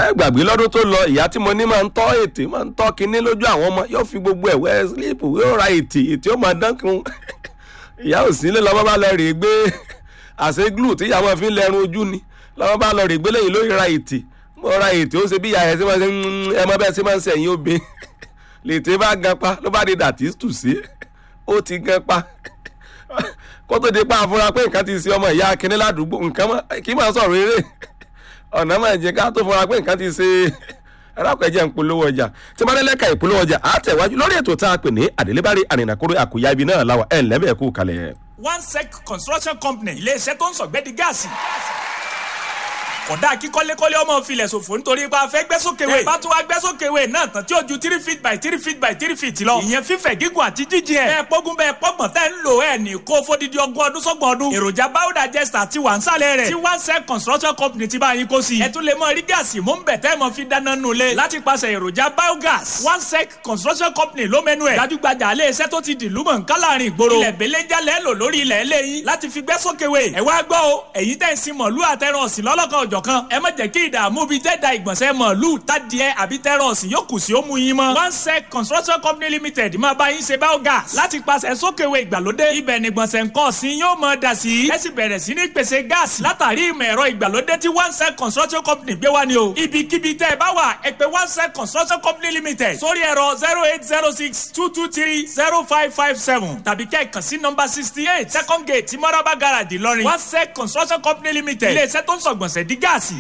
ẹ gbàgbé lọ́dún tó lọ ìyá tí mo ní máa ń tọ́ ètè máa ń tọ́ kinní lójú àwọn ọmọ yóò fi gbogbo ẹ̀ wẹ́ sílíìpù yóò ra ètè ètè ó máa dán kun ìyá ò sí nílé lọ́wọ́ bá lọ rè é gbé àṣẹ glue tí ìyá wọn fi ń lẹrun ojú ni lọ́wọ́ bá lọ rè é gbé lẹ́yìn lórí ra ètè mo ra ètè ó ṣe bí ìyá ẹ̀ ṣe máa ṣe ẹ mọ bẹ́ẹ̀ ṣe máa ń ṣe ẹ̀yìn obìnrin lètè bá gan pa ló bá di dàtí tù sí ó ti gan pa kó tó di pa àfúrá pé nǹkan ti ṣe ọmọ ìyá akíní ládùúgbò nǹkan kì í máa sọ̀rọ̀ eré ọ̀nà máa jẹ ká tó fura pé nǹkan ti ṣe ẹ̀rákùn ẹ̀jẹ̀ ń polówó ọjà tí wọ́n lẹ́lẹ́ka ìpolówó ọjà á tẹ̀wájú lórí ètò tá a pè ní àdélébárí àrìnàkóró àkúyà ibi náà láwà ẹ̀ lẹ́bẹ̀ẹ́ kú kalẹ̀. one sec construction company iléeṣẹ́ tó ń sọ̀gbẹ́dì gáàsì kódà kí kọ́lékọ́lé ọmọ filẹ̀ ṣòfò nítorí pé a fẹ́ gbẹ́sókèwé. ẹ bá tún wá gbẹ́sókèwé náà tán tí ó ju three feet by three feet by three feet lọ. ìyẹn fífẹ̀ gígùn àti jíjìn ẹ̀. bẹ́ẹ̀ pọ́gún bẹ́ẹ̀ pọ́gbọ̀n tẹ́ ń lò ẹ̀ ní kó fódìdí ọgbọ̀n ọdún sọ́gbọ̀n ọdún. èròjà biodigester ti wà ń sálẹ̀ rẹ̀. tí one sec construction company ti bá yín kó sí. ẹ tún lè mọ rí gáàsì mú bẹ̀ tẹ́ mọ fi dáná nulẹ̀. láti pàṣẹ èròjà biogas. one sec construction company ló mẹ́nu ẹ̀. gbajúgbajà alẹ́ iṣẹ́ tó ti dìlú mọ̀ nǹkan láàrin ìgboro. ilẹ̀ belenja lẹ́ lò lórí ilẹ̀ eléyìí láti fi gbẹ́sókèwé. ẹ wá gbọ́ o èyí tẹ̀ ń sin mọ̀lú àtẹ̀ràn ọ̀sìn lọ́lọ́kan òjọ̀kan ẹ má jẹ́ kí ìdààmú bíi tẹ́ da ìgbọ̀nsẹ̀ mọ̀lú tádìẹ àbí tẹ́rọ̀sì yóò kù sí ó mú yín mọ́. one sec construction company limited máa bá yín ṣe biogas láti pàṣẹ sókèwé ìgbàlódé ibẹ̀ ní gbọ̀nsẹ̀ nǹkan ọ̀sìn yóò mọ̀ dà sí. ẹ sì bẹ̀rẹ̀ sí ní pèsè gáàsì látàrí ìmọ̀ ẹ̀rọ ìgbàlódé tí one sec construction company gbé wá ni o. ibikíbi tẹ́ ẹ bá wà ẹ pè one sec construction company limited sórí ẹ̀rọ zero eight zero six two two three zero five five seven tàbí kẹ́ẹ̀kan sí nọ́mbà sixty eight second gate mọ́rábà garage ìlọrin one sec construction company limited ilé iṣẹ́ tó ń sọ̀gbọ̀nsẹ̀ di gáàsì.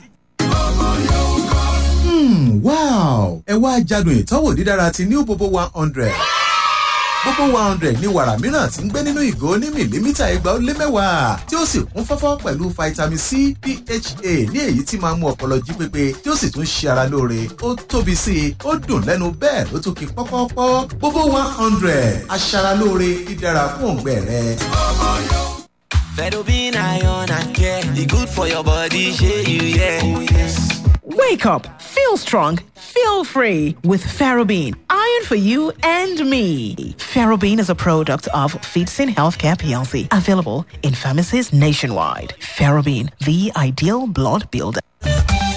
Hmm, wow ẹ wá jádùn ìtọ́wò dídára ti new bobo one hundred bobo one hundred ní wàrà mìíràn tí ń gbé nínú ìgò ní mìlímítà ẹgbàá ó lé mẹ́wàá tí ó sì kún fọ́fọ́ pẹ̀lú vitamin c pha ní èyí tí máa ń mú ọpọlọ jí pépé tí ó sì tún ṣe ara lóore ó tóbi sí i ó dùn lẹ́nu bẹ́ẹ̀ ló tún kí pọ́pọ́pọ́ bobo one hundred aṣaralóore dídára fún òǹgbẹ rẹ. Fedobin iron and care, e good for your body, shey you yeah. Oh yes. Wake up, feel strong, feel free with Ferrobin. Iron for you and me. Ferrobin is a product of Feedsin Healthcare PLC, available in pharmacies nationwide. Ferrobin, the ideal blood builder.